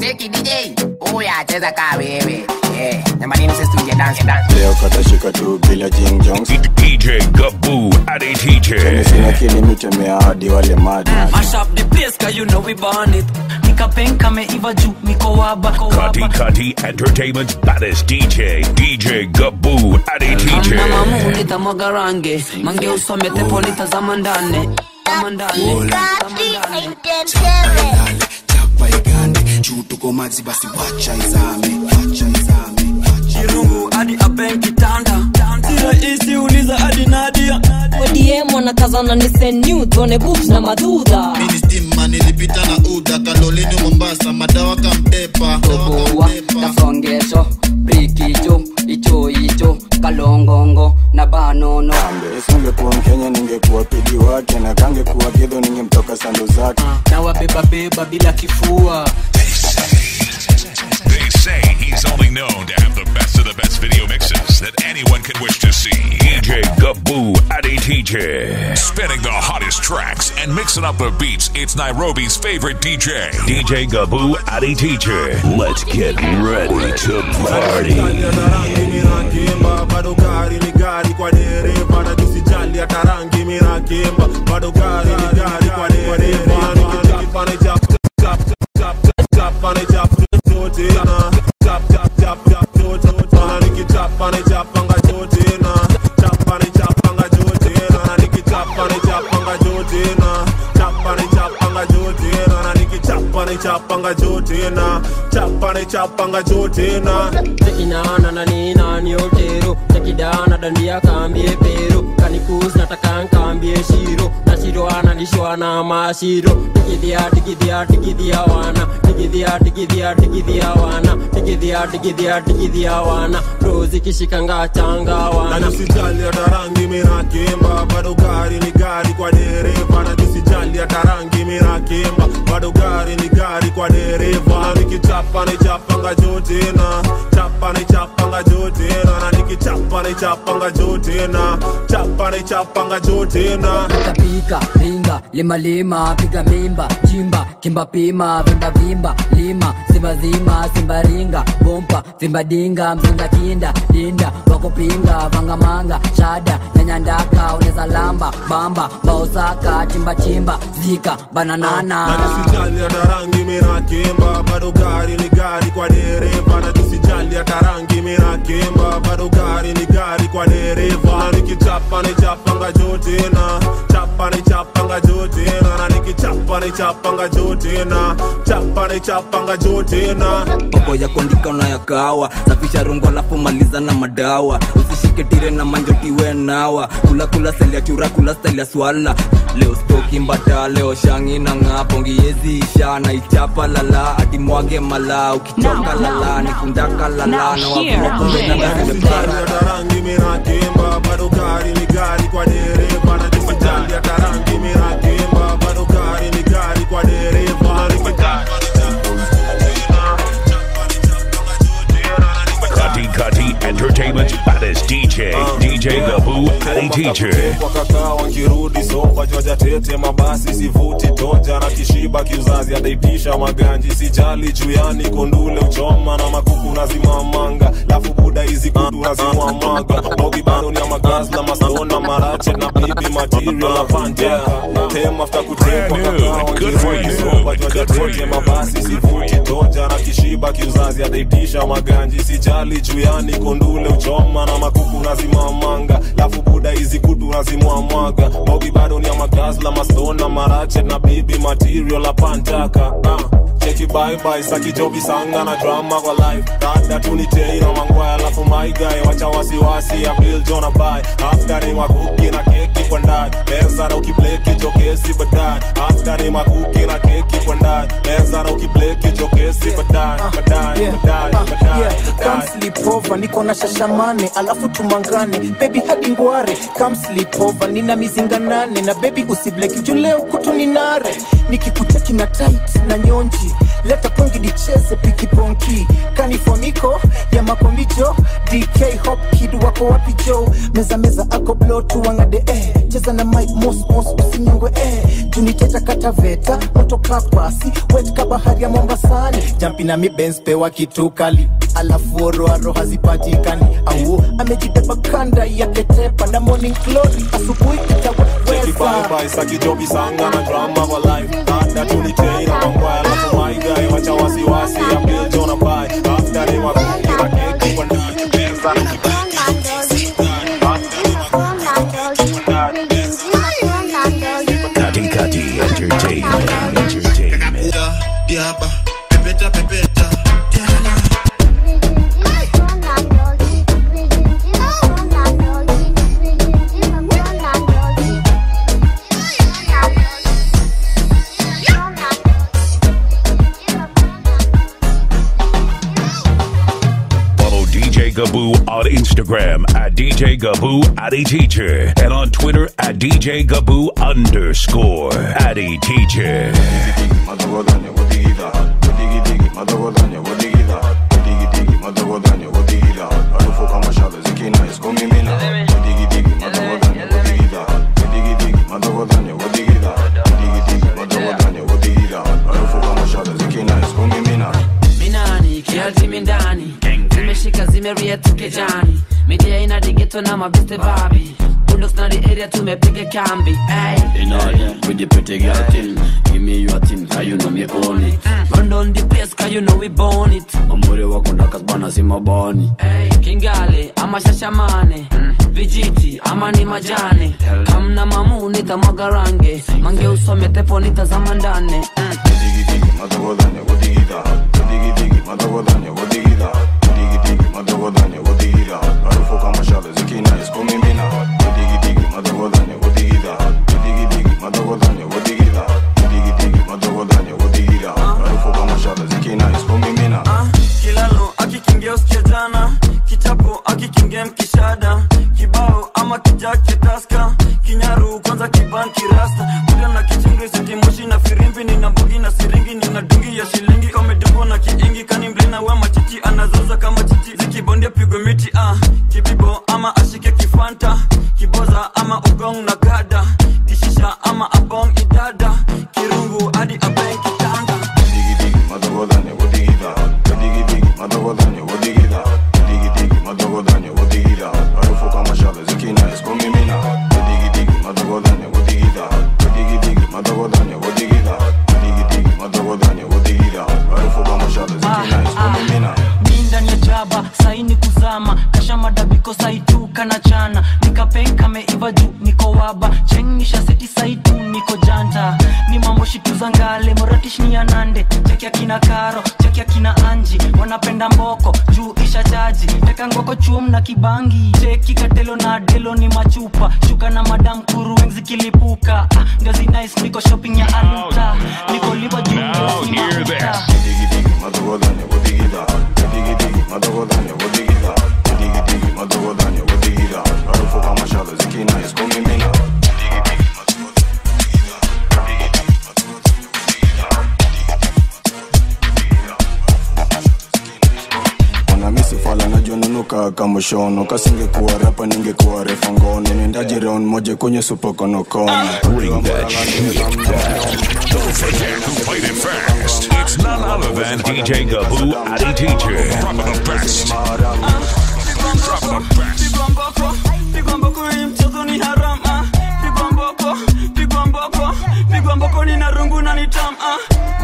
cheki dj uya cheza kaa wewe Eh, jamanini sisi tuingie dance dance leo katashika tu bila Jing Jones DJ Gaboo Adi TJ. sina kilimitemea hadi wale madman Mash up the place cause you know we burn it nikapenka meiva juu niko waba Kati Kati Entertainment's baddest DJ. DJ Gaboo Adi TJ. Amna mamu nitamwaga range mange usome tepo nitazama ndane Tazama ndane chapa igande juu tuko maji basi wacha izame wacha izame kirungu hadi aben kitanda si rahisi uliza hadi nadia odm wanakazana ni senu tuone boobs na madudha ministima nilipita na uda kalolini mombasa madawa kamtepa tobowa kasongesho brikicho icho icho kalongongo na banono singekuwa mkenya ningekuwa pidi wake na kangekuwa kidho ningemtoka sandu zake na wabebabeba bila kifua They say he's only known to have the best of the best video mixes that anyone could wish to see. DJ Gaboo Adi TJ. Spinning the hottest tracks and mixing up the beats. It's Nairobi's favorite DJ. DJ Gaboo Adi TJ. Let's get ready to party. mirakimba bado gari ni gari kwa dereva na tusijali hata rangi mirakimba bado gari ni gari kwa dereva nikipane chap chap chap chap pane chap chote na chap chap chap chap chote na nikichapane chapanga chote na chapane chapanga chote na nikichapane chapanga chote na chapane chapanga chote na nikichapane chapanga chote na chapane chapanga chote na tekinana na ninani otero tekidana dandia kambie pero kanikus nataka nkambie shiro na shiro analishwa na mashiro tikidhia tikidhia tikidhia wana tikidhia tikidhia tikidhia wana tikidhia tikidhia tikidhia wana rozi kishikanga changa na wana tusijali hata rangi mirakimba bado gari ni gari kwa dereva na tusijali hata rangi mirakimba bado gari ni gari kwa dereva na nikichapa ni chapanga jote na chapa ni chapanga jote na na nikichapa ni chapanga jote na chapa ni chapanga jote na pika ringa lima lima piga mimba chimba kimba pima vimba vimba lima simba zima simba ringa bompa vimba dinga mzinga kinda dinda wakupinga vangamanga shada nyanyandaka uneza lamba bamba baosaka chimba chimba zika bananana na tusijali hata rangi mirakimba bado gari ni gari kwa dereva na tusijali hata rangi mirakimba bado gari ni gari kwa dereva na nikichapa ni chapanga jote na chapa ni chapanga jote na na nikichapa ni chapanga jote na chapa ni chapanga jote na mambo ya kuandika unayakawa safisha rungo alafu maliza na madawa usishike tire na manjotiwe nawa kula kula style ya chura kula style ya swala leo stoki mbata leo shangi na ng'aa pongiezi isha na ichapa lala hadi mwage mala ukichoka lala nikundaka lala na wavuma kumbe na ngazi Tusijali mepara hata rangi mirakimba bado gari ni gari kwa dereva na tusijali hata rangi mirakimba bado gari ni gari kwa dereva na nikichapa Kati Kati Entertainment's baddest DJ. DJ Gaboo Adi TJ. wakakaa wakirudi sofa joja tete mabasi sivuti toja na kishiba kiuzazi adaitisha maganji sijali juyani kondule uchoma na makuku nazimamanga lafu buda hizi kudu nazimwamaga bogi bado ni amagasla masona marache na bibi material na panteka tem after kutekwa kakaa wakirudi sofa joja tete mabasi sivuti toja na kishiba kiuzazi adaitisha maganji sijali juyani kondule uchoma na makuku nazimamanga lafu buda hizi kutu nazimwamwaga bogi bado ni amagazla masona marache na bibi material apantaka uh. cheki bye saki jobi sanga na drama kwa life dada tunitei na mangwaya alafu my guy wacha wasiwasi ya bill jona bai after ni makuki na keki kwa ndani meza na ukibleki jokesi baadaye after ni makuki na keki kwa ndani meza na ukibleki jokesi baadaye baadaye baadaye baadaye Come sleep over, niko na shashamane alafu tumangane baby hadi ngware Come sleep over, nina mizinga nane na baby usibleki juu leo kutu ni nare nikikucheki na tight na nyonji leta pongi nicheze pikiponki kanifoniko ya makombijo dk hop kid wako wapi jo meza meza ako blo tuwangade eh. cheza na mike mos mos usinyongwe eh. tuniteta kataveta moto kapasi wet ka bahari ya mombasani jampi na mibens pewa kitu kali alafu oroaro hazipatikani au amejibeba kanda yake tepa na morning glory asubuhi itaweza Bye sakijobi sanga na drama for life hata tuliteina mangwaya alafu maigai wacha wasiwasi ya biljo na bai after ni makuki na keki kwa ndani pesa Kati Kati Entertainment. Entertainment. diaba pepeta pepeta Follow DJ Gaboo on Instagram at DJ Gaboo Addy Teacher and on Twitter at DJ Gaboo underscore Addy Teacher. minani kiatimi ndani zimeshika zimeria tukejani midia ina digeto na mabiste babi bulldogs na the area tumepiga kambi hey. In order with the pretty girl thing Give me your thing, cause you know me own it Run down the place cause you know we born it Mamuri wako ndakas bana si mabani hey. kingale ama shashamane vijiti ama ni majane kamna mamu nitamwaga range mange usome tepo nitazama ndane kilalo akikingia usikia jana kichapo akikingia mkishada kibao ama kijake taska kinyaru kwanza kibanki rasta kuda na kichungi sitimoshi na firimbi nina mbugi na siringi nina dungi ya shilingi kamedungwa na kiingi kani mlina we machichi anazoza kama chichi zikibondia pigwe miti ah. kibibo ama ashike kifanta kiboza ama ugong na gada kishisha ama abong idada kirungu hadi abeng kitanda mi ndani ya jaba saini kuzama kasha madabiko saituka na chana nikapenka meiva juu niko waba chengisha seti saitu niko janta ni mambo shituza ngale moratish ni ya nande cheki akina karo cheki akina anji wanapenda mboko juu isha chaji teka ngoko chuom na kibangi cheki katelo na delo ni machupa shuka na madam kuru wengi kilipuka ah, ndio zinais niko shopping ya aluta niko liba juu Now hear this. wanamisifala najonunuka kamushono kasingekuwa rapa ningekuwa refa ngono nendaje round moja kwenye supokonokono Bring that shit down. Don't forget who played it first. It's none other than DJ Gaboo Addy Teacher. Dropping the best. Dropping the best. pigwa mboko pigwa mboko hii mchezo ni haram ah. pigwa mboko pigwa mboko pigwa mboko ni na rungu na ni tam ah.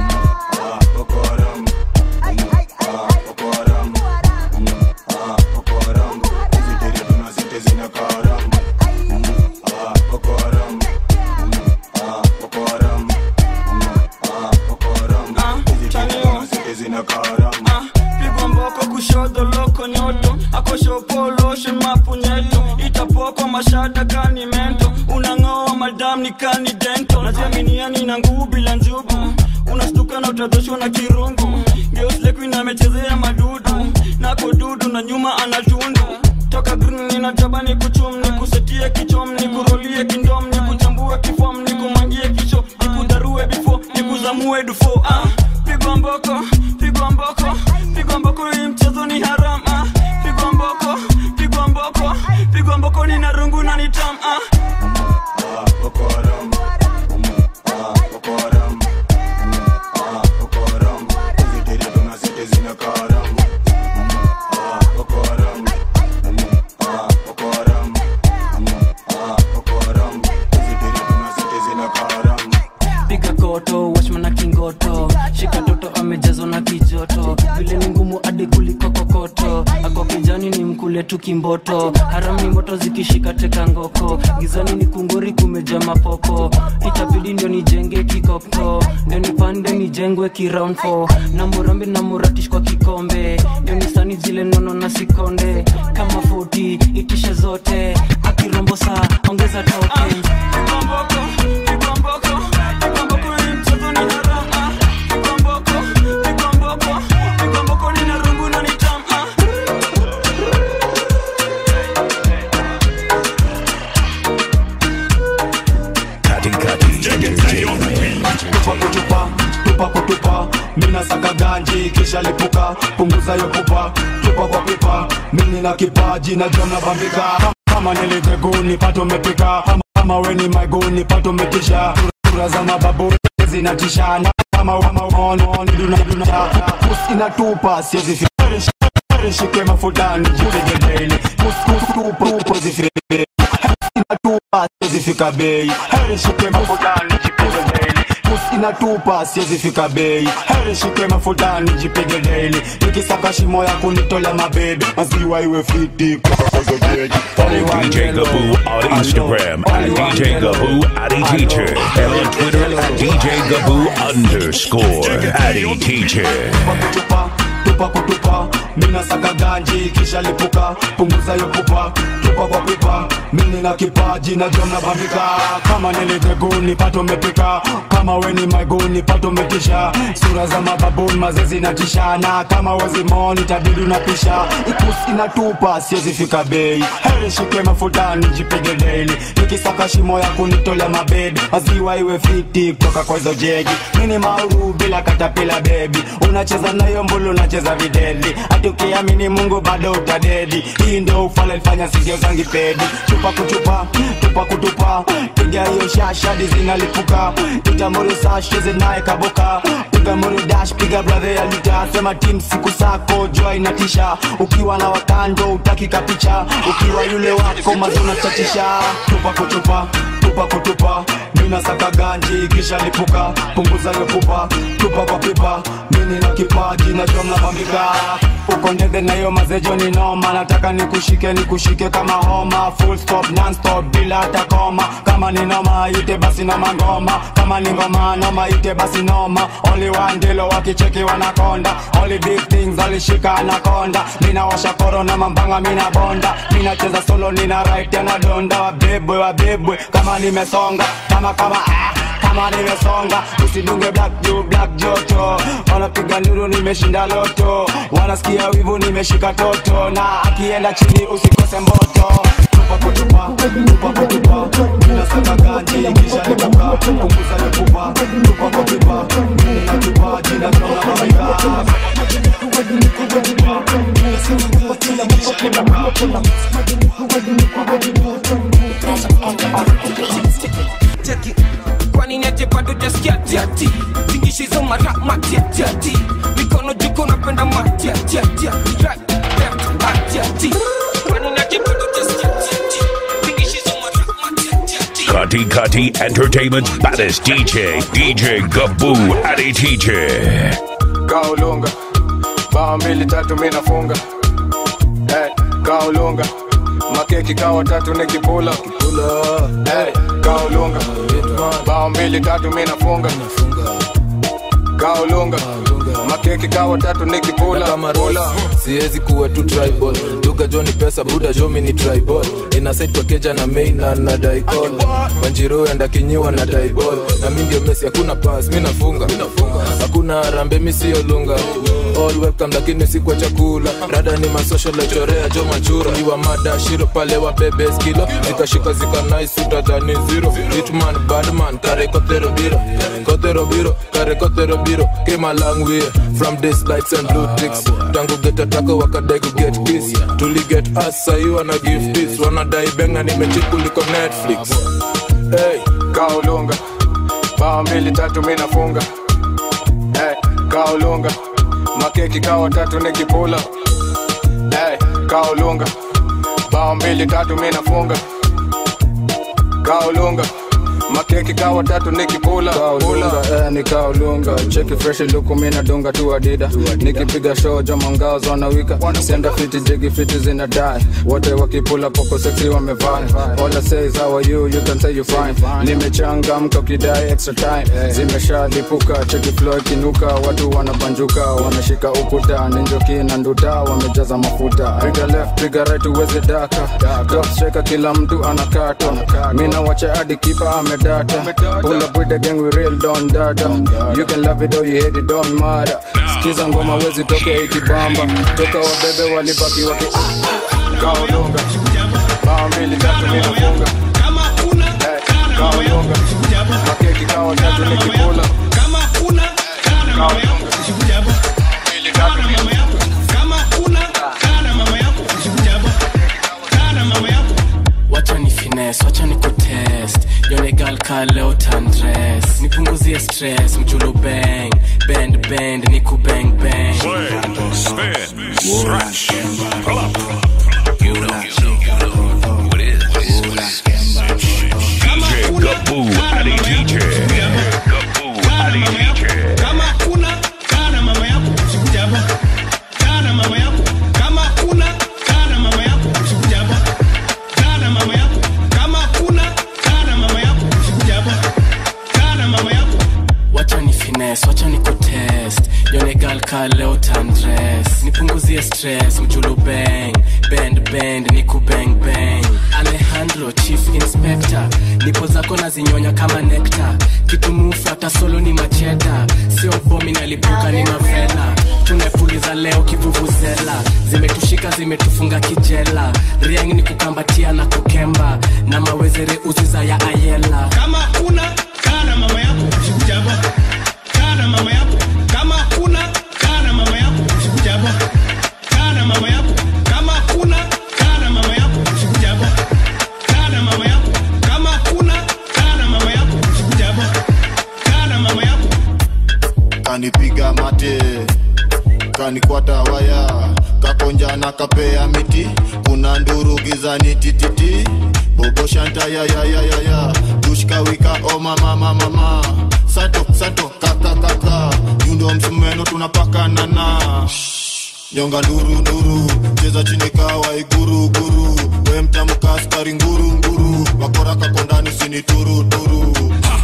Ah, pigwa mboko kushoto loko nyoto akoshopoloshe mapunyeto itapokwa mashada kani mento unang'oa madam ni kani dento najiaminiani na nguvu bila njubu unastuka na utadoshwa na kirungu geuslekuina amechezea madudu nako dudu na nyuma anatundu toka green ninajaba ni kuchum ni kusetie kichom ni kurolie kindom ni kuchambue kifom ni kumangie kisho ni kudarue bifo ni kuzamue dufo ah, pigwa mboko pigwa mboko pigwa mboko hii mchezo ni haram ah, pigwa mboko pigwa mboko pigwa mboko ni na rungu na ni tam ah. joto na kijoto vile ni ngumu hadi kuliko kokoto ako kijani ni mkule tu kimboto haram ni moto zikishika teka ngoko gizani ni kunguri kumeja mapoko itabidi ndio nijenge kikoko ndio nipande nijengwe kiround 4 na murambi na muratish kwa kikombe ndio nisani zile nono na sikonde kama 40 itishe zote akirombo saa ongeza token Kati Kati Entertainment. tupa kutupa tupa kutupa mina saka ganji kisha lipuka punguza yo pupa tupa kwa pipa mini na kipaji na jona bambika kama niliteguni pato mepika kama, kama weni maiguni pato metisha sura za mababu zinatishana kama wamaono nidunaduna inatupa siezi fi- shike mafutani jipige daily kustupa zifike inatupa siezi fika bei heri shike mafutani jipige daily Pusi inatupa siezi fika bei heri shike mafutani jipige daily nikisaka shimo ya kunitolea mabebe maziwa iwe fiti kutoka kwa hizo begi. Follow DJ Gaboo on Instagram at DJ Gaboo Addy Teacher and on Twitter at DJ Gaboo underscore Addy Teacher. kutupa tupa kutupa mina saka ganji kisha lipuka punguza yo pupa tupa kwa pipa mini na kipaji na jom na bambika kama niliteguni pato mepika kama weni maiguni pato metisha sura za mababuni mazezi natishana kama wezimoni tabidi unapisha ikusi inatupa siezi fika bei heri shike mafutani jipige daily nikisaka shimo ya kunitolea mabebe maziwa iwe fiti kutoka kwa hizo jegi mini mauru bila katapila bebi unacheza nayo mbulu unacheza videli hati ukiamini mungu bado utadedi hii ndo ufala ilifanya sigeo zangi pedi chupa kuchupa tupa kutupa piga hiyo shashadi zinalipuka itamuru sasheze naye kaboka piga muru dash piga bradhe ya lita sema tim siku sako jua inatisha ukiwa na wakando utaki kapicha ukiwa yule wako mazuna chatisha tupa kutupa tupa kutupa mina saka ganji kisha lipuka punguza yo pupa tupa kwa pipa mini na kipaji na jomna bambika uko ndege na hiyo mazejo ni noma nataka nikushike nikushike kama homa full stop non stop bila hata koma kama ni noma ite basi noma ngoma kama ni ngoma noma ite basi noma only one ndilo wakicheki wanakonda only big things alishika anakonda mina washa korona mambanga mina bonda mina cheza solo nina right anadonda wabebwe wabebwe kama nimesonga kama kama ah kama nimesonga usidunge black juu black joto wanapiga nduru nimeshinda loto wanasikia wivu nimeshika toto na akienda chini usikose mboto tupa kutupa tupa kutupa mina saka ganji kisha lipuka punguza lipupa tupa kwa pipa mimi na kipaji na tona mabika Cheki, kwani niache bado jaskia tiati tingishizo mara matiatiati mikono juko napenda matiatiatia right left atiati kwani niache bado jaskia tiati tingishizo mara matiatiati Kati Kati Entertainment's baddest DJ, DJ Gaboo Addy Teacher. kaulunga bao mbili tatu mi nafunga hey, kaulunga makeki kawa tatu nikipula hey, kaulunga bao mbili tatu mi nafunga kaulunga makeki kawa tatu nikipula kamarola siwezi kuwa tu tribal duga jo ni pesa buda jo mi ni tribal inasaid kwa keja na main na na daikol wanjiro enda kinyiwa na daibol na mi ndio mesi hakuna pas mi nafunga hakuna rambe mi siyo lunga all welcome lakini si kwa chakula rada ni masocial lechorea jo machura iwa mada shiro pale wa bebe skilo zikashika zika nice utajani zero hitman badman kare kotero biro kotero biro kare kotero biro came a long way from this lights and blue ticks tangu geta tako wakadai ku get kiss tuli get us sahi wana give this wanadai benga nimechikuliko netflix hey, kaulunga bao mbili tatu mi nafunga hey, kaulunga makeki kawa tatu nikipula hey, kaulunga bao mbili tatu mi nafunga kaulunga makeki kawa tatu nikipula pula eh, nikaulunga cheki fresh luku mina dunga tu adida nikipiga show joma ngao zonawika senda fiti jigi fiti zina die wote wakipula poko sexy wamevaa all I say is how are you you can say you fine nimechangamka ukidai extra time zimeshalipuka cheki flow ikinuka watu wanabanjuka wameshika ukuta ninjoki na nduta wamejaza mafuta piga left piga right uweze daka top striker kila mtu anakata mina wacha hadi kipa amedata pull up with the gang we real don dada you can love it or you hate it don't matter sikiza ngoma wezi toke ikibamba toka wabebe walibaki waki kaolunga bao mbili tatu minafunga Eh, kaolunga makeki kawa tatu nikipula kaolunga mbili tatu wacha ni fines wacha ni kutest yone gal ka leo tandres nipunguzie stress mjulu bang bend bend niku bang bang Spin, stretch, pull up. You know, you know, you know who it is. DJ Gaboo Ali DJ. Gaboo Ali DJ. kama kuna kana mama yako usikuja hapa kana mama yako kama kuna kana mama yako usikuja hapa kana mama yako kama kuna kana mama yako usikuja hapa kana mama yako wacha ni fines wacha ni kutest yone gal ka leo tandres nipunguzie stress mjulu bang bend bend niku bang bang alejandro chief inspector nipo zako na zinyonya kama nekta kitumufu hata solo ni macheta sio bomi nalipuka ni mavela tumepuliza leo kivuvuzela zimetushika zimetufunga kijela riang ni kukambatia na kukemba na mawezere uziza ya ayela kama kuna kana mama yako usikuja hapa kana mama yako kama kuna kana mama yako usikuja hapa kana mama yako kama kuna kana mama yako usikuja hapa kana mama yako kama kuna kana mama yako usikuja hapa kana mama yako kanipiga mate kanikwata waya kakonja na kapea miti kuna nduru gizani tititi bobo shanta ya ya ya ya ya dushkawika o mama mama mama sato sato kaka kaka yundo msumeno tunapakanana nyonga nduru nduru cheza chini kawa iguru guru we mtamka askari nguru nguru wakora kakondani sini turu turu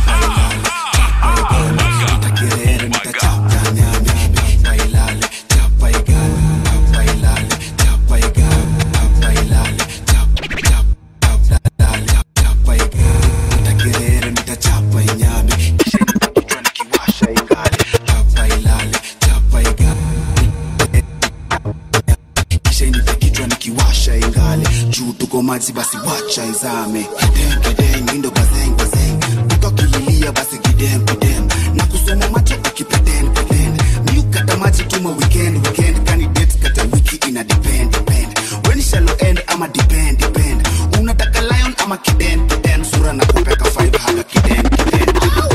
kiwasha ingale juu tuko maji basi wacha izame kidem kidem indo bazeng bazeng tukakililia basi kidem kidem na kusoma macho ukipretend pretend miukata maji tuma weekend weekend candidate kata wiki ina depend depend when shallow end ama depend depend unataka lion ama kiden kiden sura na kupeka five haga kiden kiden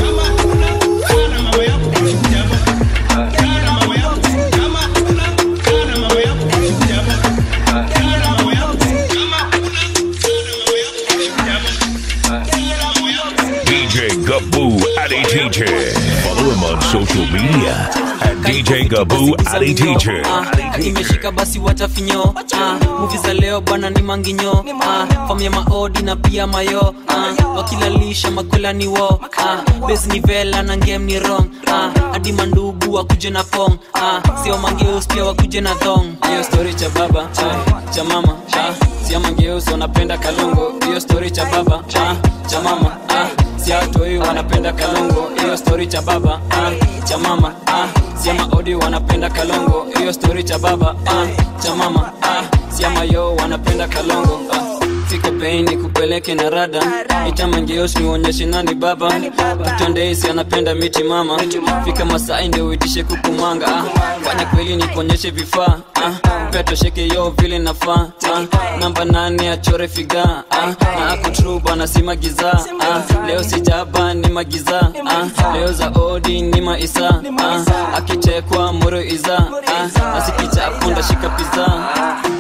DJ Gaboo Ali DJ. Follow him on social media at DJ Gaboo Ali DJ. Ah, imeshika basi watafinyo ah, muvi za leo bwana ni manginyo ah, fam ya maodi na pia mayo ah, wakilalisha makola ni wo ah, bes ni vela na ngem ni rong ah, hadi mandugu wakuje na pong ah, sio mangeus pia wakuje na thong hiyo story cha baba ah, cha mama ah, sio mangeus wanapenda kalongo hiyo story cha baba ah, cha mama ah, siatoi wanapenda kalongo hiyo story cha baba ah, cha mama ah, siama odi wanapenda kalongo hiyo story cha baba ah, cha mama ah, siama yo wanapenda kalongo ah. fika pei ni kupeleke na rada itamangeos niuonyeshe nani baba tutondeisi anapenda miti mama fika masai ndio uitishe kukumanga ah. fanya kweli nikuonyeshe vifaa ah. pia tosheke yo vile nafaa ah. namba nane achore figa ah. na akutru bana si magiza ah. leo sijaba ni magiza ah. leo za odi ni maisa ah. akichekwa moro iza ah. asikichapo ndashika piza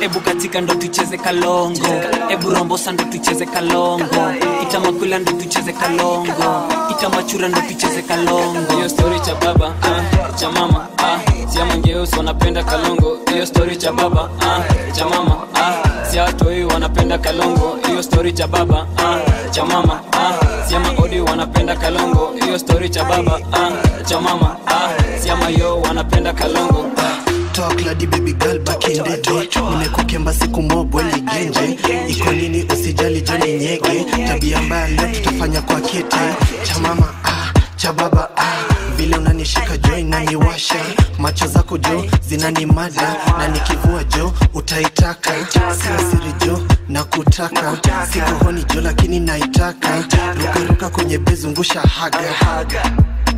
ebu katika ndo tucheze kalongo ebu rombosa ndo tucheze kalongo itamakwila ndo tucheze kalongo itamachura ndo tucheze kalongo hiyo story cha baba ah, cha mama ah, siama ngeusi wanapenda kalongo hiyo story cha baba ah, cha mama ah, sia watoi wanapenda kalongo hiyo story cha baba ah, cha mama ah, siama odi wanapenda kalongo hiyo story cha baba ah, cha mama ah, siama yo wanapenda kalongo talk ladi baby girl back in the day nimekukemba siku mobwe ligenje iko nini usijali joni nyege tabia mbaya leo tutafanya kwa kete cha mama ah, cha baba ah. vile unanishika jo inaniwasha macho zako jo zinanimada na nikivua jo utaitaka sio siri jo na kutaka sikohoni jo lakini naitaka rukaruka kwenye bezungusha haga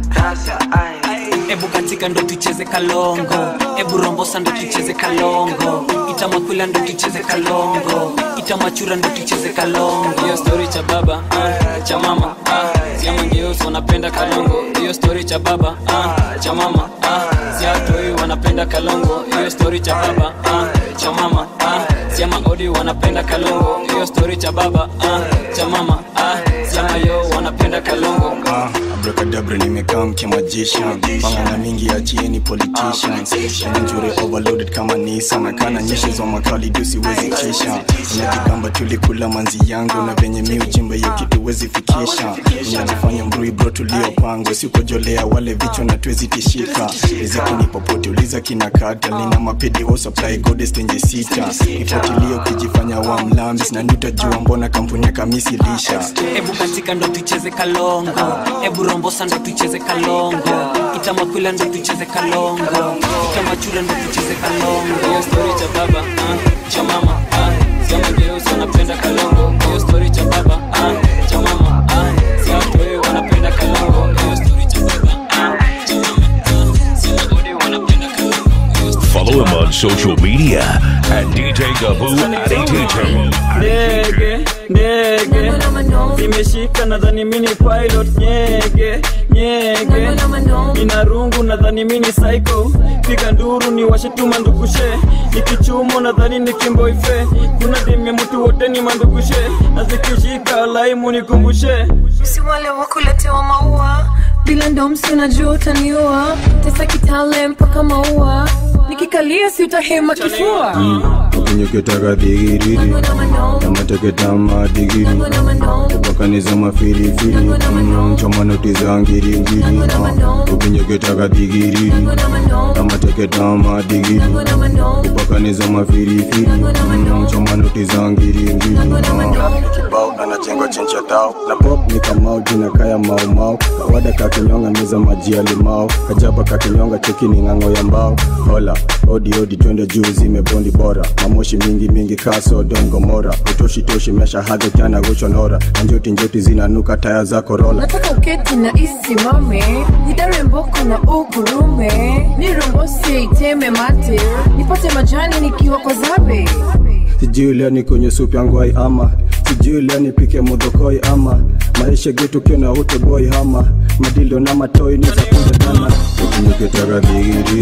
ebu katika ndo tucheze kalongo ebu rombosa ndo tucheze kalongo itamakwila ndo tucheze kalongo itamachura ndo tucheze kalongo hiyo story cha baba ah, cha mama ah, siama ngeusi wanapenda kalongo hiyo story cha baba ah, cha mama ah, siatoi wanapenda kalongo hiyo story cha baba ah, cha mama ah, siama odi wanapenda kalongo hiyo story cha baba ah, cha mama ah, siama yo wanapenda kalongo Ah, abracadabra nimekaa mkimagician pangana mingi ya chini politicians njure overloaded kama nisa na kana nyeshi za makali du siwezi kisha unajigamba tulikula manzi yangu na venye mi ujimba hiyo kitu wezi fikisha unajifanya mrui bro tuliopangwa sikojolea wale vichwa na tuwezi tishika riziki ni popote uliza kina kata lina mapedi wo supply goddess tenje sita ifuatilie ukijifanya wa mlambis na nitajua mbona kampuni ya kamisi lisha ebu katika ndo tucheze kalongo ebu rombosa ndo tucheze kalongo itamakwila ndo tucheze kalongo itamachura ndo tucheze kalongo hiyo story cha baba ah, cha mama ah, siama ngeusi wanapenda kalongo hiyo story cha baba ah, cha mama ah, siatoi wanapenda kalongo hiyo story cha baba ah, cha mama ah, siama odi wanapenda kalongo Follow him on social media at DJ Gaboo Aditj. ndege ndege imeshika nadhani mini pilot nyege nyege ina rungu nadhani mini psycho piga nduru ni washetuma ndugushe nikichumo nadhani ni kimboife kuna demya mtu wote ni mandugushe na zikishika laimu nikumbushe si wale wakuletewa maua bila ndomsi unajua utaniua tesa kitale mpaka maua nikikalia si utahema kifua ukinyoketaka dhigiriri namateketama digiri upakaniza mafirifiri chomanoti za ngiringiri ukinyoketaka dhigiriri namateketama digiri upakaniza mafirifiri chomanoti za ngiringiri kibao anachengwa chencha tao na pop ni kamau jina kaya maumau kawada kakinyonga meza maji ya limao kajaba kakinyonga cheki ni ng'ang'o ya mbao hola odi odi twende juu zimebondi bora mamoshi mingi mingi kaso don gomora utoshi toshi mesha hadhi jana goshonora na njoti njoti zinanuka taya za korola nataka uketi na isimame nidare mboko na ugurume nirumbose iteme mate nipate majani nikiwa kwa zabe sijui leo ni kwenye supu yangu ai ama sijui leo nipike modhokoi ama maisha getu kiona ute boy hama madilo na matoi niza kuja dana ukinyoketaka dhigiriri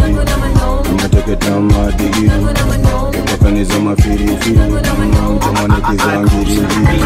nateketama digiri upakaniza mafirifiri chomanekizangiringiri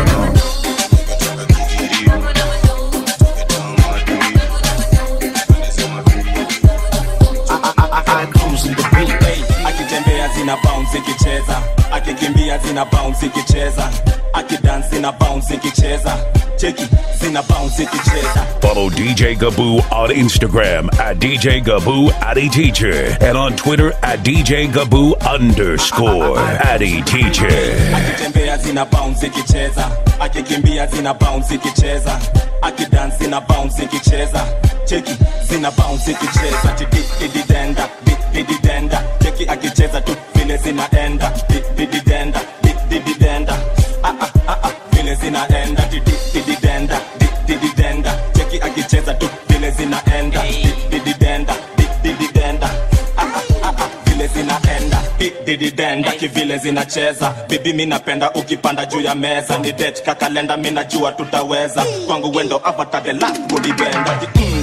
akitembea zina bounce ikicheza akikimbia zina bounce ikicheza akidansi na bounce ikicheza cheki zina bounce ikicheza Follow DJ Gaboo on Instagram at DJ Gaboo Addy Teacher and on Twitter at DJ Gaboo underscore Addy Teacher. akitembea zina bounce ikicheza akikimbia zina bounce ikicheza akidansi na bounce ikicheza cheki zina bounce ikicheza tidididenda dididenda cheki akicheza tu vile zinaenda dididenda dididenda ah ah ah ah vile zinaenda didididenda dididenda cheki akicheza tu vile zinaenda dididenda dididenda ah ah ah ah vile zinaenda dididenda kivile zinacheza bibi mi napenda ukipanda juu ya meza ni det kakalenda mi najua tutaweza kwangu wendo avatar the last body bender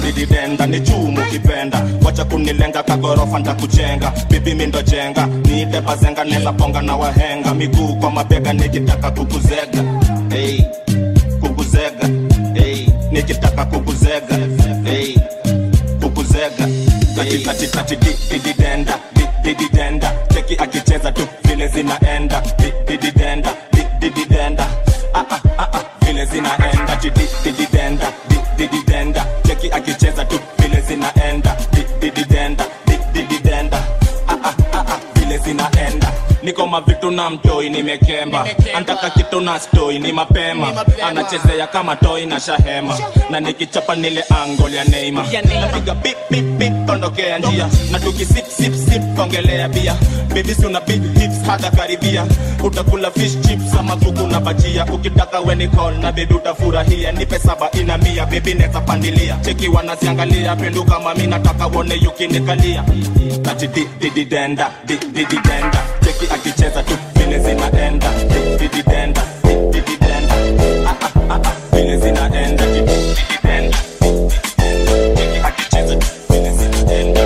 dididenda ni chumu kipenda wacha kunilenga kagorofa ntakujenga bibi mindo jenga niite bazenga neza ponga na wahenga miguu kwa mabega nikitaka kukuzega hey, kukuzega hey, nikitaka kukuzega hey, kukuzega katikati dididenda dididenda cheki akicheza tu vile zinaenda dididenda dididenda ah, ah, ah, ah, vile zinaenda chidi dididenda dididenda cheki akicheza tu vile zinaenda dididenda dididenda ah, ah, ah, ah, vile zinaenda niko mavitu na mtoi nimekemba antaka kitu na stoi ni mapema anachezea kama toi na shahema na nikichapa nile angol ya neima napiga bip bip bip ondokea njia na tukisip sip sip kongelea bia bebisi una big hips hata karibia utakula fish chips ama kuku na bajia ukitaka weni call na bebi utafurahia nipe saba ina mia bebi neza pandilia cheki wanaziangalia penduka mami nataka wone yukinikalia kati di di di denda di di di denda cheki akicheza tu vile zinaenda di di di denda di di di denda ah ah ah ah vile zinaenda di di di denda cheki akicheza tu vile zinaenda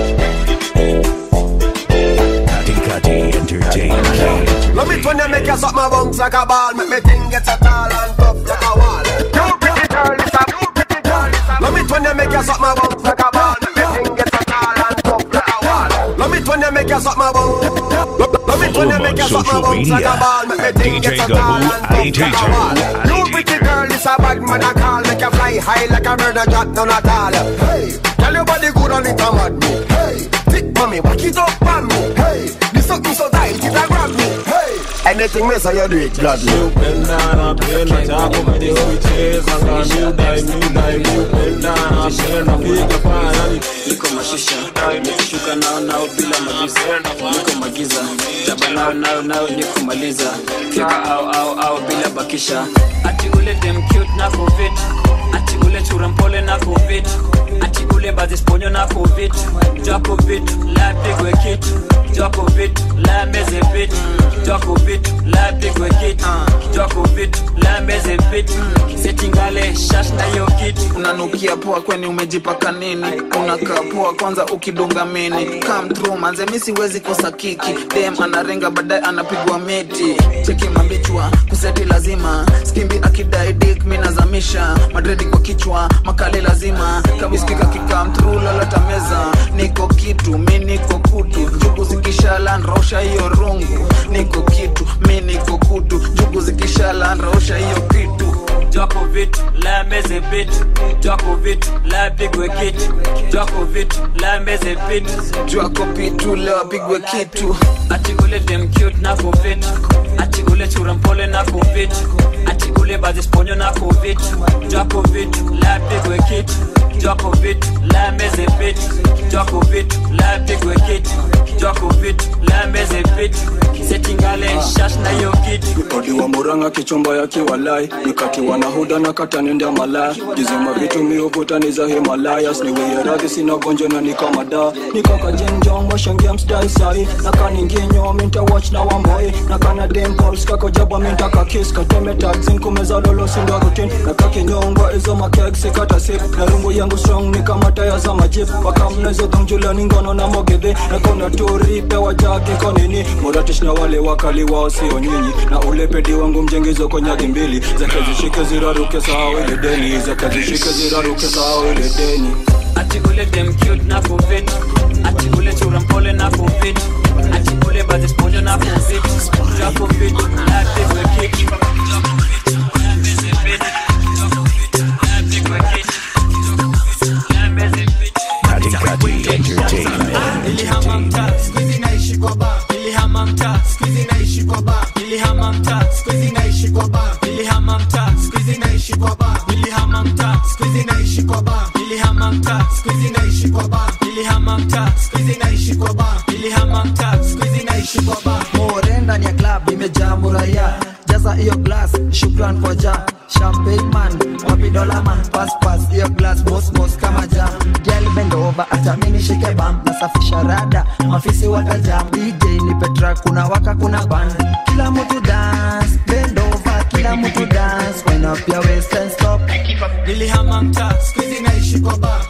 Kati Kati Entertainment. Let me turn you make you suck my bones like a ball Make me think get a tall and tough like a wall You pretty girl, it's a you pretty girl Let me turn you make you suck my bones like a ball Make me think get a tall and tough like a wall Let me turn you make you suck my bones Let me turn you make you suck my bones like a ball Make me think get a tall and tough like a wall You pretty girl, it's a bad man I call Make you fly high like a murder drop down at all Hey, tell your body good on it, I'm mad me Hey, thick mommy, back it up on me Hey, this something so tight, it a grab me Hey, anything me say you do it gladly upenda napenda chako mdioicheza ngamiudai miudai miupenda napenda piga payani niko mashisha nikishuka nao nao bila mavisa niko magiza jaba nao nao nao nikumaliza fyaka au au au bila bakisha ati ule dem cute na covid ati ule chura mpole na covid ati ule bazisponyo na covid jwa covid la pigwe kitu jwa covid la meze bit jwa covid la pigwe kitu jwa covid la meze bit setingale shash na yo kitu unanukia poa kweni umejipaka nini unakaa poa kwanza ukidunga mini come through manze mi siwezi kosa kiki dem anarenga baadaye anapigwa meti cheki mabichwa kuseti lazima skimbi akidai dik mi nazamisha madredi kwa kichwa makali lazima kabiskika kikam through lalata meza niko kitu mi niko kutu njugu zikishala nrausha hiyo rungu niko kitu mi niko kutu njugu zikishala nrausha hiyo kitu Joko vitu la meze bit Joko vitu la pigwe kitu Joko vitu la meze bit Joko pitu la pigwe kitu Ati ule dem cute na covid Ati ule chura mpole na covid Ati ule bazi sponyo na covid Joko vitu la pigwe kitu Joko vitu la meze bit Joko vitu la pigwe kitu Joko vitu la meze bit Setingale shash na yo kitu odi wa muranga kichomba ya kiwalai nikatiwa na huda na katanenda malaya jizima vitu miuvuta ni za himalayas niweye radhi sina gonjo na nikamada nikakajenjong washangia mstai sai nakaninginyo minta watch na wamboi nakana dimpols kakojaba minta kakis kateme tagzin kumeza lolo sindo rutin nakakinyongwa izo makeg sikata sip na rungu yangu strong nikamataya za majip wakamnezo dhongjulani ngono na mogedhe nakona turi pewa jagi konini muratish na wale wakali wao sio nyinyi na ule pedi wangu mjengizo konyagi mbili zake zishike ziraruke sahau ile deni zake zishike ziraruke sahau ile deni Ati ule dem cute na covid Ati ule chura mpole na covid Ati ule bazi sponyo na covid Jwa covid la pigwe kitu Jwa covid la meze bit Jwa covid la pigwe kitu Jwa covid la meze bit Kati Kati Entertainment. nilihama mtaa skuizi naishi kwa ba nilihama mtaa skuizi naishi kwa ba nilihama mtaa skuizi naishi kwa ba nilihama mtaa skuizi naishi kwa ba nilihama mtaa skuizi naishi kwa ba nilihama mtaa skuizi naishi kwa ba nilihama mtaa skuizi naishi kwa ba nilihama mtaa skuizi naishi kwa ba more ndani ya club imejaa muraya jaza hiyo glass shukran kwa ja champagne man wapi dola man pass pass hiyo glass boss boss kama ja girl bend over acha mimi shike bam nasafisha rada mafisi watajam DJ ni petra kuna waka kuna band kila mtu dance bend over kila mtu dance wind up your waist and stop nilihama mtaa skuizi naishi kwa ba nilihama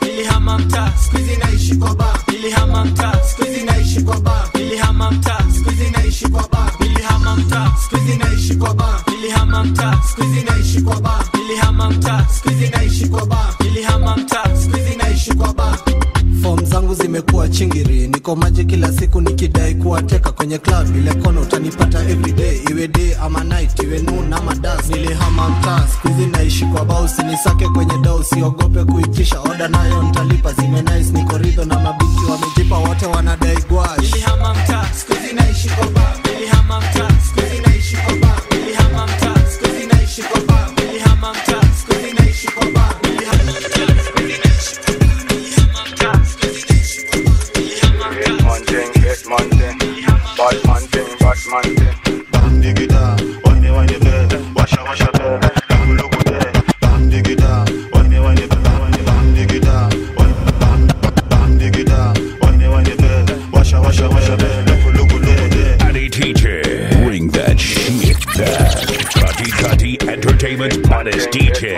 nilihama mtaa skuizi naishi kwa ba nilihama mtaa skuizi naishi kwa ba nilihama mtaa skuizi naishi kwa ba nilihama mtaa skuizi naishi kwa ba nilihama mtaa skuizi naishi kwa ba nilihama mtaa skuizi naishi kwa ba nilihama mtaa skuizi naishi kwa ba fom zangu zimekuwa chingiri niko maji kila siku nikidai kuwateka kwenye club ile kono utanipata everyday iwe day ama night iwe noon ama das nilihama mtaa skuizi naishi kwa bao sinisake kwenye dao usiogope kuitisha oda nayo ntalipa zime nice niko ridho na mabinti wamejipa wote wanadai gwash nilihama mtaa skuizi naishi kwa ba nilihama mtaa skuizi naishi kwa ba nilihama mtaa skuizi naishi kwa ba nilihama mtaa skuizi naishi kwa ba nilihama mtaa skuizi naishi kwa ba nilihama mtaa skuizi naishi kwa ba nilihama mtaa Bang digida, wine wine be, washa washa be, bang look de, bang digida, wine wine be, wine bang digida, wine bang bang digida, wine wine be, washa washa washa be, look look de. Addy TJ. Bring that shit back. Cutty Cutty Entertainment's hottest DJ.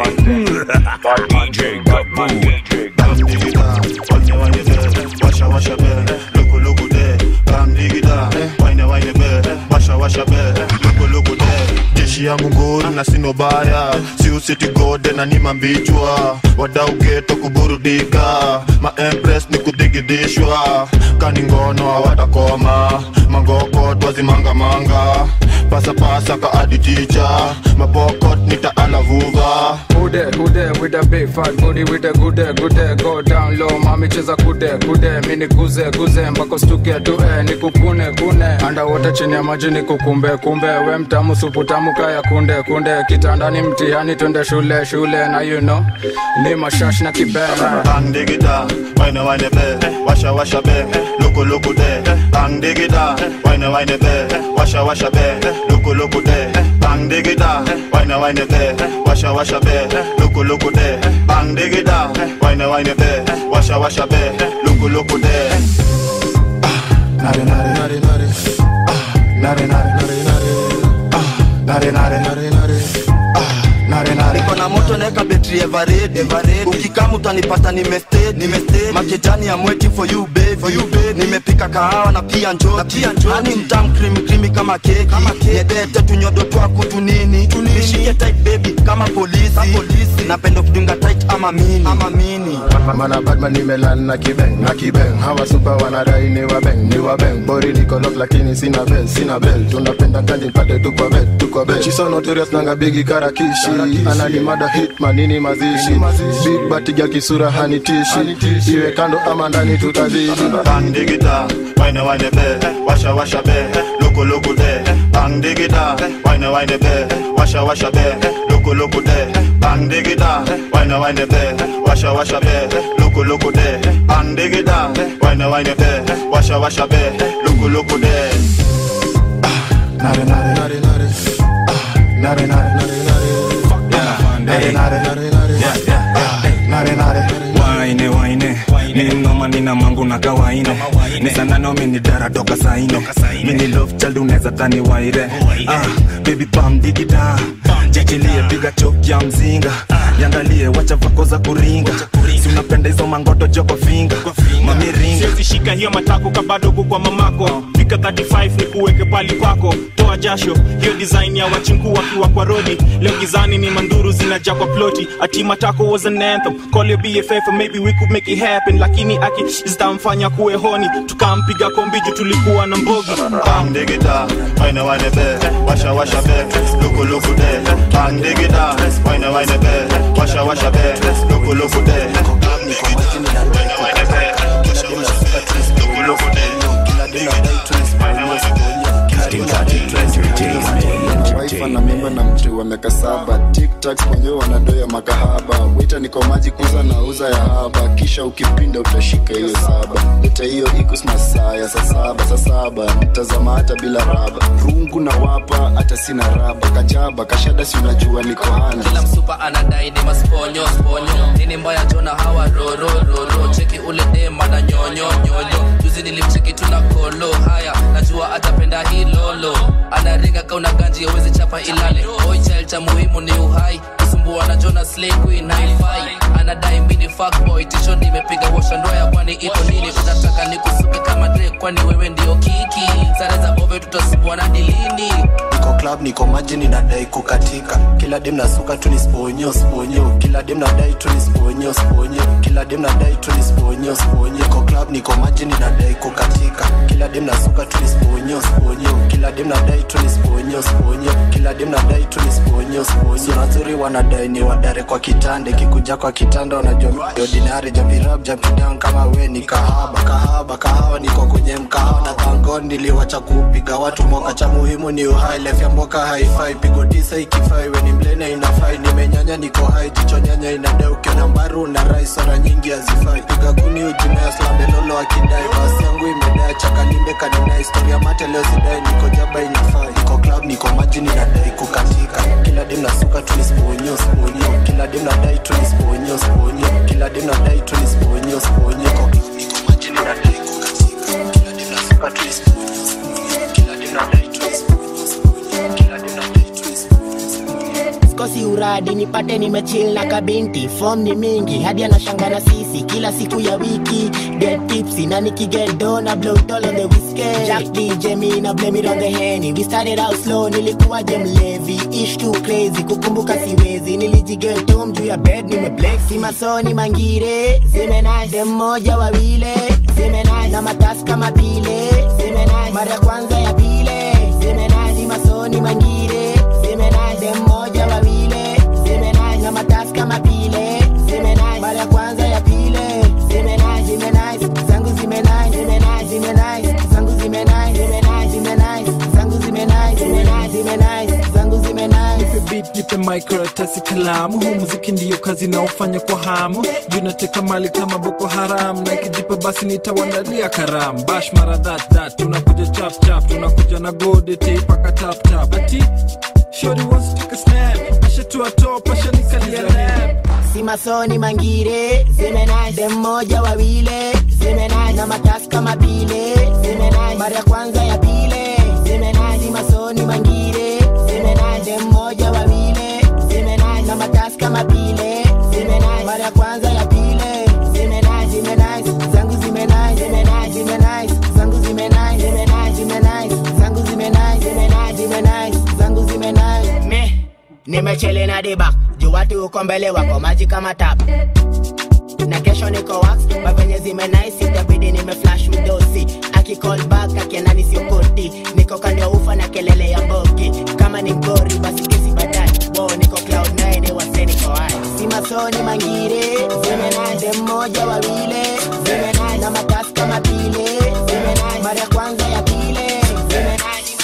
DJ Gaboo. Bang digida, wine wine be, washa washa be, look look de, bang digida, wine wine be, washa washa be, look look de. Jeshi yangu nguru na sino baya, si usiti gode na ni mambichwa, wadau geto kuburudika, ma empress ni kudigidishwa, kani ngono hawatakoma, mangoko twazimangamanga, pasapasa ka adi ticha, mabokot nitaalavuva. Who there, who there with a big fat booty with a good day, good day, go down low, mami cheza kude, kude, mini guze, guze, mpaka stuke tue, nikukune, kune, underwater chini ya maji nikukumbe, kumbe, we mtamu supu tamu kaya kunde, kunde, kitandani mtihani twende shule, shule, na you know, ni mashash na kibena. Bang digida, wine wine be, washa washa be, luku luku de. Bang digida, wine wine be, washa washa be, luku luku de. Bang digida, wine wine be, washa washa be, luku luku de. Bang digida, wine wine be, washa washa be, luku luku de. Nare nare nare nare, ah, nare nare nare nare, ah, nare nare nare nare, ah, nare nare. niko na moto naeka betri everedi ukikama utanipata nimestedi makejani ya mweti for you baby for you baby nimepika kahawa na pia njoti hani mtam krimi krimi kama keki nyedete tunyodo twaku tunini nishike tight baby kama polisi napenda kudunga tight ama mini ama mini mana badman nimelan na kibeng na kibeng hawa supa wanadai ni wabeng ni wabeng bori niko lock lakini sina bel sina bel tunapenda kanji pate tu kwa bed tu kwa bed she so notorious nanga bigi karakishi anani mada hitman nini mazishi big batiga kisura hanitishi iwe kando ama ndani tutazidi Bang digida, wine wine be, washa washa be, luku luku de. Bang digida, wine wine be, washa washa be, luku luku de. Bang digida, wine wine be, washa washa be, luku luku de. Bang digida, wine wine be, washa washa be, luku luku de. Nare nare nare nare, ah, nare nare nare nare, nare nare nare nare, nare nare. waine waine ni noma nina mangu na kawaine ni sana nomi ni dara toka saine mini love child unaweza tani waire ah baby pam digida jichilie piga chok ya mzinga yangalie wacha vako za kuringa si unapenda hizo mangoto joko finga mamiringa siwezi shika hiyo matako kabadogo kwa mamako fika 35 ni kuweke pali kwako toa jasho hiyo design ya wachinku wakiwa kwa rodi leo gizani ni manduru zinaja kwa ploti ati matako was an anthem call your bff and maybe we could make it happen lakini aki zitamfanya kuwe honi tukampiga kombiju tulikuwa na mbogi Bang digida, wine wine be, washa washa be, luku luku de. Bang digida, wine wine be, washa washa be, luku luku de. Bang digida, wine wine be, washa washa be, luku luku de. Bang digida, wine wine be. wife ana mimba na mtu wa miaka saba tiktak kwenye wanadoya makahaba wita niko maji kuza na uza ya haba kisha ukipinda utashika hiyo saba leta hiyo ikus masaa ya saa saba saa saba nitazama hata bila raba rungu na wapa hata sina raba kajaba kashada si unajua niko handi kila msupa anadai ni masponyo sponyo nini mbaya jona hawa roro roro cheki ule dema na nyonyo nyonyo juzi nilimcheki tuna kolo haya najua atapenda hii lolo ana unaringa kauna ganji awezi chapa ilale boy child cha muhimu ni uhai kusumbua na jona slay queen haifai anadai mini fuckboy tisho nimepiga washa ndoa ya kwani iko nini unataka nikusuke kama Drake kwani wewe ndio kiki sare za bove tutasumbuana dilini niko club niko maji ninadai kukatika kila dem nasuka tu nisponyo sponyo kila dem nadai tu nisponyo sponyo kila dem nadai tu nisponyo sponyo niko club niko maji ninadai kukatika kila dem nasuka tu nisponyo sponyo kila dem nadai tu nisponyo sponyo kila dem nadai tu nisponyo sponyo sura nzuri wanadai ni wadare kwa kitande kikuja kwa kitanda wanajua ordinary jampirab jampidown kama we ni kahaba kahaba kahawa niko kwenye mkahawa na thangon niliwacha kupiga watu moka cha muhimu ni uhai lef ya mboka haifai pigo tisa ikifai we ni mlene inafai nimenyanya niko hai jicho nyanya inadai ukiona mbaru na rai sora nyingi hazifai piga kuni ujimea slambelolo akidai basi yangu imedai chakalimbe kanina historia mate leo sidai niko jaba inafai niko club niko maji ninadai kukatika kila dem nasuka tu nisponyo sponyo kila dem nadai tu nisponyo sponyo kila dem nadai tu nisponyo sponyo niko club niko maji ninadai kukatika kila dem nasuka tu nisponyo sponyo kila dem nadai tu nisponyo sponyo kila dem nadai tu skosi uradi nipate nimechill na kabinti fom ni mingi hadi anashanga na sisi kila siku ya wiki get tipsy na nikigedo na blow it all on the whiskey jack dj me na blame it on the henny we started out slow nilikuwa je mlevi ish too crazy kukumbuka siwezi nilijigetom juu ya bed nimeblex si masoni mangire zime nice dem moja wawile zime nice na matasi kama pile zime nice mara ya kwanza ya pile zime nice si masoni mangire zime nice dem moja wawile zime nice na matasi kama pile zime nice mara ya kwanza ya pile zime nice zime nice zangu zime nice zime nice zime nice zangu zime nice zime nice zime nice zangu zime nice zime nice zime nice zangu zime nice nipe beat nipe microtasi kalamu huu muziki ndiyo kazi naofanya kwa hamu juu nateka mali kama boko haram na ikijipa basi nitawandalia karam bash mara that that tunakuja chap chap tunakuja na gode teipaka tap tap ati shori wants to take a snap ashatua top ashanikalia lap si masoni mangire zime nice dem moja wawile zime nice na matasi kama pile zime nice mara ya kwanza ya pile zime nice si masoni mangire zime nice dem moja wawile zime nice na matasi kama pile zime nice mara ya kwanza ya pile zime nice zime nice zangu zime nice zime nice zime nice zangu zime nice zime nice zime nice zangu zime nice zime nice zime nice zangu zime nice me nimechele na dibak juu watu uko mbele wako maji kama tap na kesho niko wax mavenye zime nice itabidi nime flash mdosi akicall back akianani siokoti niko kando ya ufa na kelele ya mboki kama ni mgori basi kesi baadaye wo niko cloud 9 wase niko hai si masoni mangire zime nice dem moja wawile zime nice na matasi kama pile zime nice mara ya kwanza ya pile zime nice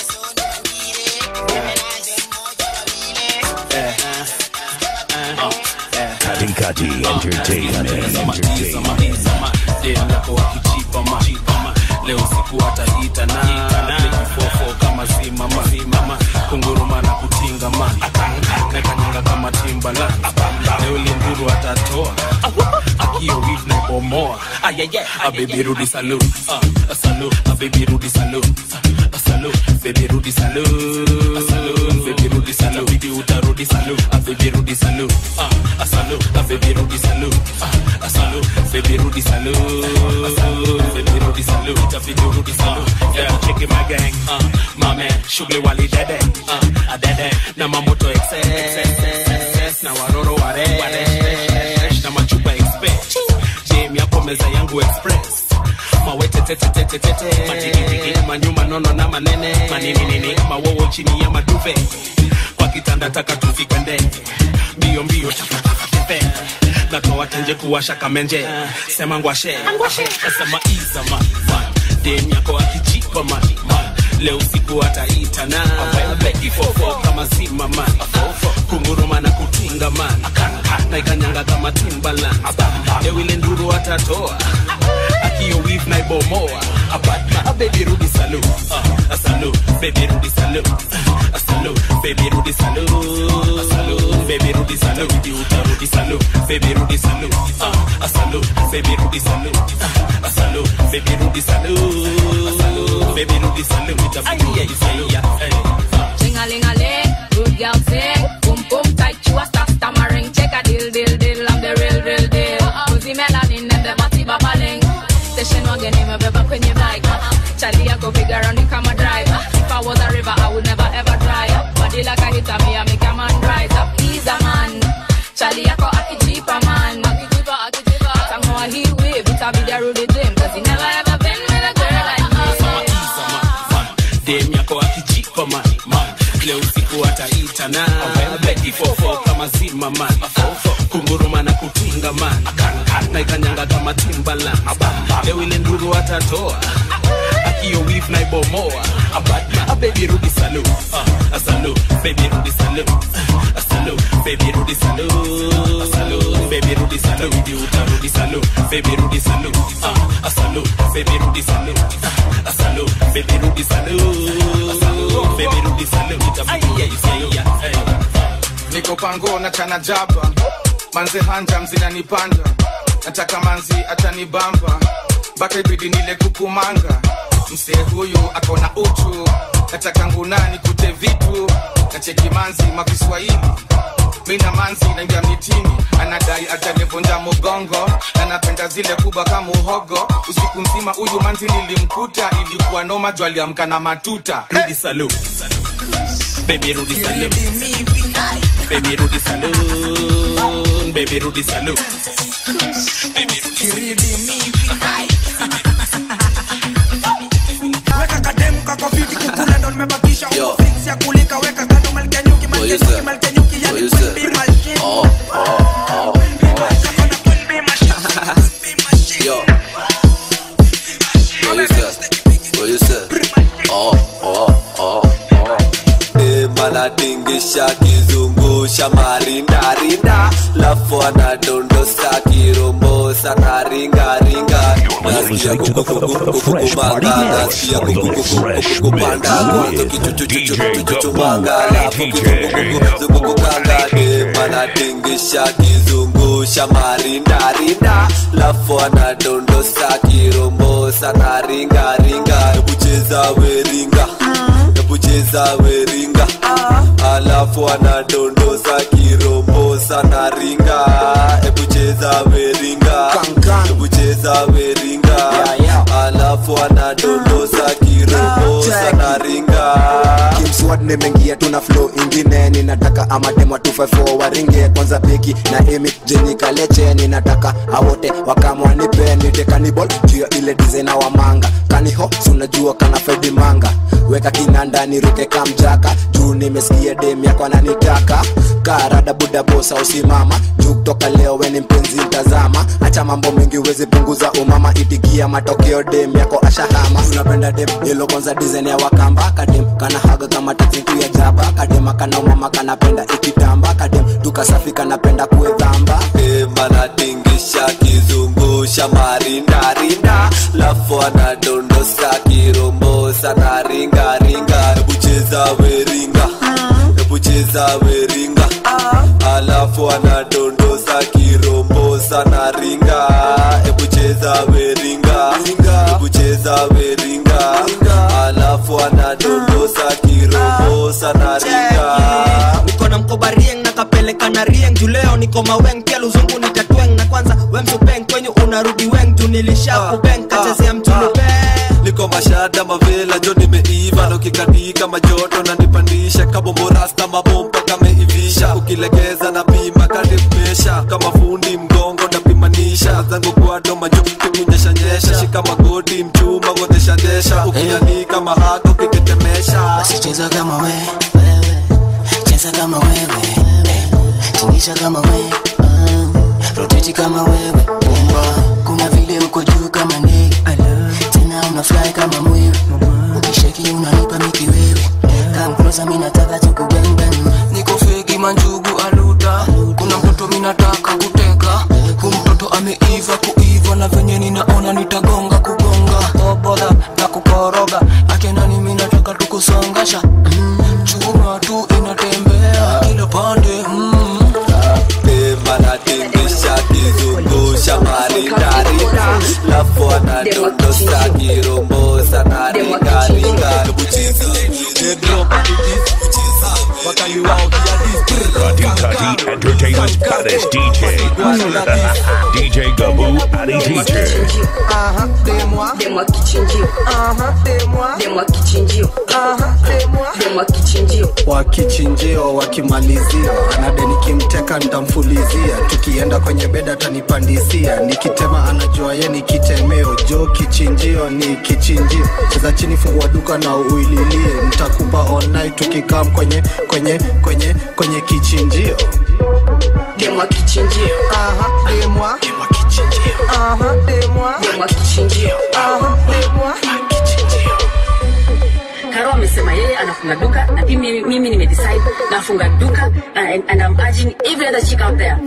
Katikati Entertainment. Entertainment. dem yako wakichipama leo siku hataita na fofo kama simama simama kunguruma na kutinga man nakanyanga kama timbala leo linduru atatoa akio wif na bomoa abebi rudi salu salu abebi rudi salu salu baby rudi salu salu baby rudi salu bibi utarudi salu baby rudi salu ah salu baby rudi salu ah salu baby rudi salu salu baby rudi salu itabidi rudi salu yeah check my gang uh my man shughuli wali dede uh adede na mamoto excess na waroro ware na machupa express jam yako meza yangu express mawetetetetetete matikitiki manyuma nono na manene maninini mawowo chini ya maduve kwa kitanda taka tufike ndege mbio mbio tepe natoa tenje kuwasha kamenje sema ngwashe sema izama dem yako akijipa man leo siku ataita na ifofo kama zima man kunguruma na kutinga man na ikanyanga kama timbaland leo ile nduru atatoa akio wif na ibomoa abadma baby rudi salu uh, salu baby rudi salu uh, salu baby rudi salu salu baby rudi salu bibi utarudi salu baby rudi salu uh, salu baby rudi salu uh, salu baby rudi salu salu baby rudi salu itabidi rudi salu yeah, hey. a ling a ling. Good girl sing, boom boom tight, you a stop stammering. Check a deal deal deal, I'm the real real deal. Pussy melanin and the body babbling. Station wagon name beba kwenye bike. Charlie yako figure on the camera drive. If I was a river, I would never ever dry up. Body like a hitter, me I make a man rise up. He's a man. Charlie yako akijipa man. Akijipa akijipa. Tangoa he wave, it a be the Rudy Jim. Cause he never ever been with a girl like me. dem yako akijipa man man leo usiku ataita na beki fofo kama zima man kunguruma na kutinga man na ikanyanga kama timbalan leo ile nduru atatoa akio wif na ibomoa a baby rudi salu uh, a salu baby rudi salu a salu baby rudi salu a salu baby rudi salu ndi utarudi salu baby rudi salu uh, a salu baby rudi salu uh, a salu baby rudi salu a salu baby rudi salu itabidi yeah, hey. niko pango na chana jaba manze hanja mzinanipanda nataka manzi atanibamba mpaka ibidi nile kukumanga msee huyu akona uchu nataka ngunani kute vitu nacheki manzi makiswahili mina manzi naingia mitini anadai atanivunja mugongo na napenda zile kubwa kama uhogo usiku mzima huyu manzi nilimkuta ilikuwa noma juu aliamka na matuta rudi salu baby rudi salu baby rudi salu baby rudi salu baby rudi weka kademu kako fiti kukula ndo nimebakisha uko fix ya kulika weka kando malkia nyuki malkia nyuki malkia nyuki yani queen bee machine Yo. What you say? What you say? Oh, oh, oh, oh. Manatingisha kizungusha marindarinda lafu anadondosa kirombosa na ringaringa nasikia kukukumanga nasikia kukukupanda mwanzo kichuchuchuchuchuchumanga lafu kizungukukanga manatingisha kizungusha marindarinda lafu anadondosa kirombosa na ringaringa ebucheza weringa ebucheza weringa alafu anadondosa kirombosa na ringa ebucheza weringa ebucheza weringa alafu anadondosa kirombosa na ringa kimswad nimeingia tuna flow ingine ninataka amademo 254 waringe kwanza peki na emi jeni kaleche ninataka awote wakamwanipe nite kanibol juu ya ile dizena wa manga kaniho sunajua kana fedi manga weka kinanda niruke kamjaka juu nimesikia dem yako ananitaka karada buda bosa usimama juu kutoka leo weni mpenzi mtazama acha mambo mengi uwezi punguza umama itikia matokeo dem yako ashahama unapenda dem ilo kwanza dizen ya wakamba kadem kana haga kama taksitu ya jaba kadema kana umama kanapenda ikitamba kadem tukasafi kanapenda kuedhamba manatingisha kizungusha marindarinda lafu anadondosa kirombosa na ringaringa ebucheza weringa ebucheza weringa alafu anadondosa kirombosa na ringa ebucheza weringa ebucheza weringa alafu anadondosa kirombosa na ringa niko na mkoba rieng na kapeleka na rieng juu leo niko maweng pia luzungu nitatweng na kwanza wemsupeng kwenyu unarudi weng juu nilisha kubeng kachezea mtulupe niko mashada mavela jo nimeiva na ukikatika majoto na nipandisha kabomborasta mabomba kameivisha ukilegeza na pima kadipesha kama fundi mgongo napimanisha zangu kwado majokunyeshanyesha shika magoti mchuma godeshadesha ukianika mahako ukitetemesha basi cheza kama we wewe cheza kama wewe eh, tingisha kama we uh, roteti kama wewe bomba kuna vile uko juu kama ndege tena una fly kama mwewe ukisheki unanipa miki wewe come closer mimi nataka tukubembem niko fegi manjugu aluta kuna mtoto minataka kuteka kumtoto ameiva kuiva na venye ninaona nitagonga kugonga oboda na kukoroga akenani minataka tukusongasha mm, chuma tu inatembea kila pande mm. manatingisha kizungusha marindarinda lafu anadondosa kirombosa na ringaringa ebucheza you out here this Kati Kati Entertainment's baddest DJ. DJ Gaboo Adi Teacher. Aha, demwa demwa kichinjio. Aha, demwa demwa kichinjio. Aha, demwa demwa kichinjio. wa kichinjio wakimalizia anade nikimteka ntamfulizia tukienda kwenye beda atanipandisia nikitema anajua ye ni kitemeo jo kichinjio ni kichinjio cheza chini fungua duka na uililie ntakupa online tukikam kwenye kwenye kwenye kwenye kichinjio Demwa kichinjio. Aha, demwa demwa kichinjio. Aha, demwa demwa kichinjio. Aha, demwa Karo amesema yeye anafunga duka na pia mimi, mimi nimedecide nafunga duka and, and I'm urging every other chick out there.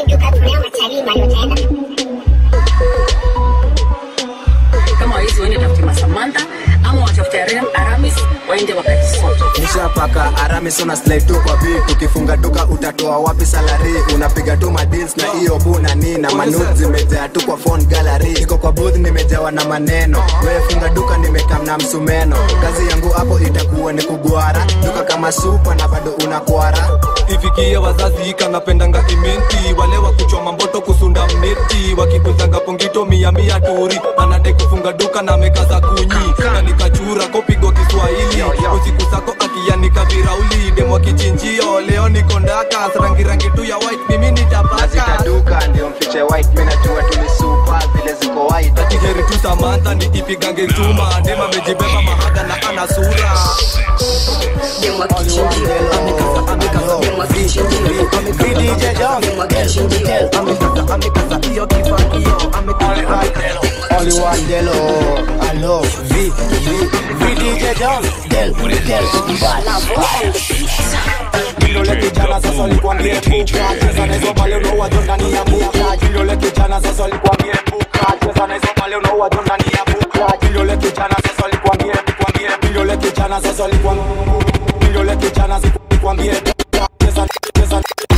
Kama wawezi waende tafute Masamantha ama watafute Aram- Aramis waende wakajisoto. nishapaka aramis una slide tu kwa beat ukifunga duka utatoa wapi salari unapiga tu madeals na hiyo buna ni na manut zimejaa tu kwa phone gallery niko kwa booth nimejawa na maneno wewe funga duka nimekam na msumeno kazi yangu hapo itakuwa ni kugwara duka kama supa na bado unakwara ifikie wazazi kanapendanga imenti wale wa kuchoma mboto kusunda mneti wakikuzanga pongito mia mia turi anade kufunga duka na mekaza kunyi na nikachura kopigwa kiswahili usiku sako akianika virauli demo kichinjio leo niko ndaka rangi rangi tu ya white mimi nitapaka duka ndio mfiche white mimi najua tu ni super vile ziko white akiheri tu samantha ni ipigange chuma ndema amejibeba mahada na ana sura Demwa kichinjio. Amekaza amekaza demwa kichinjio. Demwa kichinjio. amekaza amekaza hiyo kifagio amekaza Only one Delo, hello, V, V, V DJ John, Del, Del, Kidole kijana sasa likwambie puka cheza na hizo pale unaua jo ndani ya buka Kidole kijana sasa likwambie puka cheza na hizo pale unaua jo ndani ya buka Kidole kijana sasa likwambie likwambie Kidole kijana sasa likwambie Kidole kijana sasa likwambie puka cheza cheza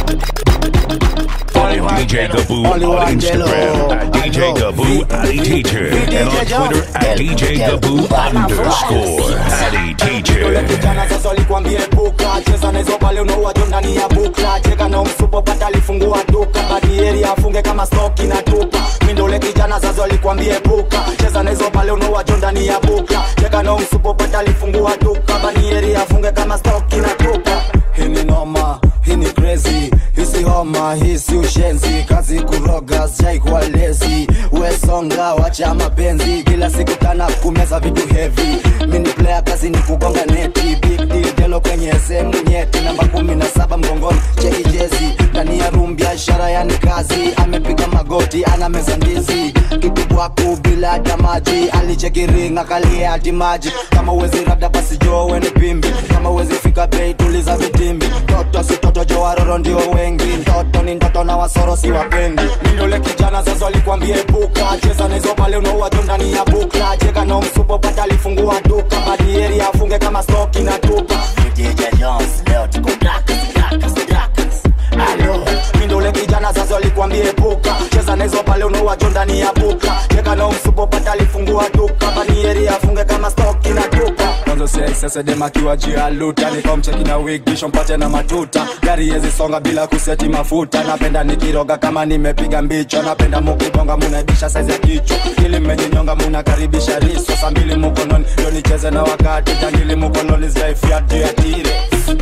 Follow DJ Gaboo on Instagram at DJ Gaboo Adi Teacher and on Twitter at DJ Gaboo underscore Adi Kidole Teacher. kijana sasa likwambie puka cheza na hizo pale unaua jo ndani ya buka cheka na msupo pata alifungua duka badieri afunge kama stoki na tupa mindole kijana sasa likwambie puka cheza na hizo pale unaua jo ndani ya buka cheka na msupo pata alifungua duka badieri afunge kama stoki na tupa hii ni noma hii ni crazy hisi homa hisi ushenzi kazi kuroga sijai kuwa lezi wesonga wacha mapenzi kila siku tana kumeza vitu heavy mini player kazi ni kugonga neti big deal delo kwenye sehemu nyeti namba kumi na saba mgongoni cheki jezi ndani ya room biashara yani kazi amepiga magoti ana meza ndizi kitu bwaku bila hata maji alichekiringa kalia hati maji kama uwezi rada basi jo weni pimbi kama uwezi fika bei tuliza vitimbi toto si toto jo waroro ndio wengi mtoto ni ndoto na wasoro si wapendi mindole kijana sasa likwambie buka cheza na hizo pale unaua tu ndani ya bukla cheka na msupo pata alifungua duka badieri afunge kama stoki na tupa DJ Jones leo tuko drakas drakas drakas Alo, mindole kijana sasa likwambie buka cheza na hizo pale unaua tu ndani ya buka cheka na msupo pata alifungua duka badieri afunge kama stoki na tupa mwanzo sasa dema kiwa jia luta nikomcheki na wig kisha mpate na matuta gari yezi songa bila kuseti mafuta napenda nikiroga kama nimepiga mbicho napenda mukibonga munaibisha saizi ya kichwa ili mmejinyonga munakaribisha riso saa mbili mukononi ndio nicheze na wakati jangili mukononi zaifiatu ya tire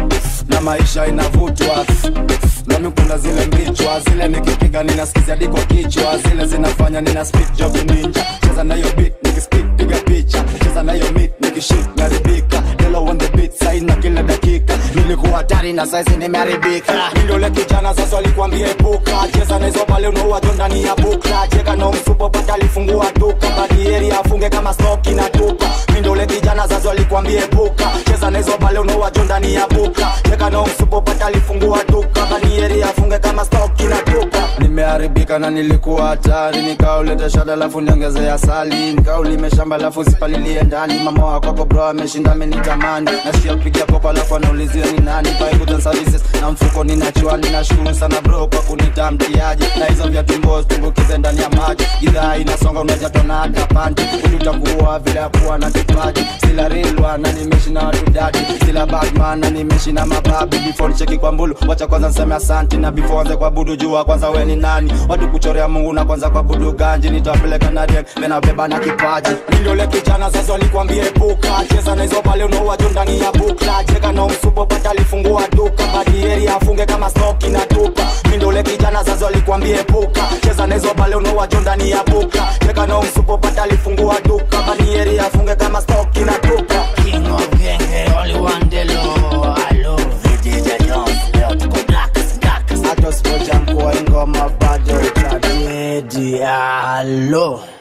na maisha inavutwa nami kuna zile mbichwa zile nikipiga ninasikizia diko kichwa zile zinafanya nina speak job ninja cheza na hiyo beat nikispik piga picha cheza na hiyo meat nikishik naribika Delo on the beat saina kila dakika nilikuwa hatari na saizi nimeharibika mindole kijana sasa likwambie puka cheza na hizo pale unaua jo ndani ya bukla cheka na msupo pata alifungua duka badieri afunge kama stoki na tupa mindole kijana sasa likwambie puka cheza na hizo pale unaua jo ndani ya bukla cheka na msupo pata alifungua duka badieri afunge kama stoki na tupa imeharibika na nilikuwa hatari nikauleta shada alafu niongezea sali nikaulime shamba alafu sipalilie ndani mama wakwako bro ameshinda amenitamani nasikia kupiga popo alafu anaulizia ni nani Buy services na mfuko ninachua ninashukuru sana bro kwa kunita mtiaji na hizo vya tumbo tumbukize ndani ya maji idhaa inasonga unajatona hata panti ili utakuwa vile ya kuwa na kipaji sila rilwa na nimeshi na watu dadi sila batman na nimeshi na mababi before nicheki kwa mbulu wacha kwanza niseme asanti na before anze kwa budu jua kwanza we ni nani watu kuchorea mungu na kwanza kwa budu ganji nitawapeleka na riek menabeba na kipaji mindole kijana sasa walikwambia epuka cheza na hizo pale unaua tu ndani ya bukla cheka na umsupo pata alifungua duka badieri afunge kama stoki na tupa mindole kijana sasa walikwambia epuka cheza na hizo pale unaua tu ndani ya bukla cheka na umsupo pata alifungua duka badieri afunge kama stoki na tupa King of genge, only one day low. Hello, VJ Jones, leo tuko black as black as hata usipoja mkua ingoma bado itadedi Hello.